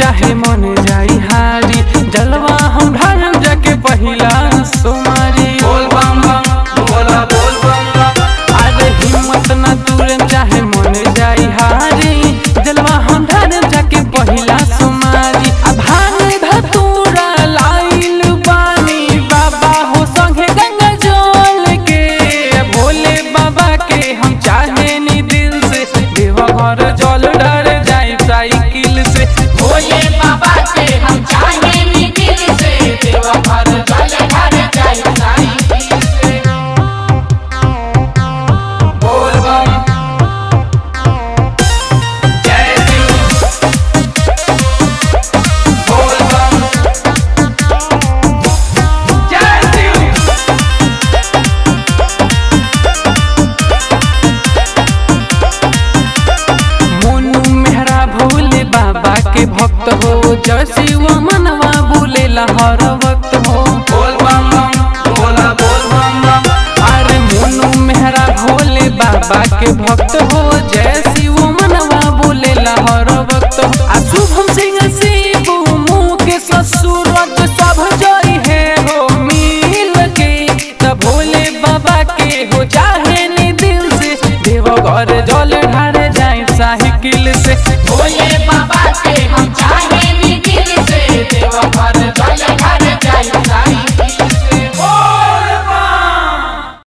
चाहे मन जाई हारी जलवा हम ढारम जाके पहिला सोमारी बोल बम बम बोला बोल बम बम अरे हिम्मत न दूरम चाहे मन जाई हारी जलवा हम ढारम जाके पहिला सोमारी अब भांग धतूरा लाइल बानी बाबा हो संगे गंगा जल के भोले बाबा के हम चाहे नी दिल से देवा घर जल डर जाए साइकिल से भोले बाबा के हम चाहे नी दिल से देवा घर जल घर जाए साईं से बोल बम जय शिव बोल बम जय शिव मोनू मेहरा भोले बाबा के भक्त हो जय शिव मनवा बोले हर वक्त हो बोल बम बम बोला बोल बम बम अरे मोनू मेहरा भोले बाबा के भक्त हो जय शिव मनवा बोले हर वक्त हो आ शुभम सिंह शिव मुँह के ससुरत सब जय है हो मिल के त भोले बाबा के हो चाहे नी दिल से देव घर जल ढारे जाए साहिकिल से भोले बाबा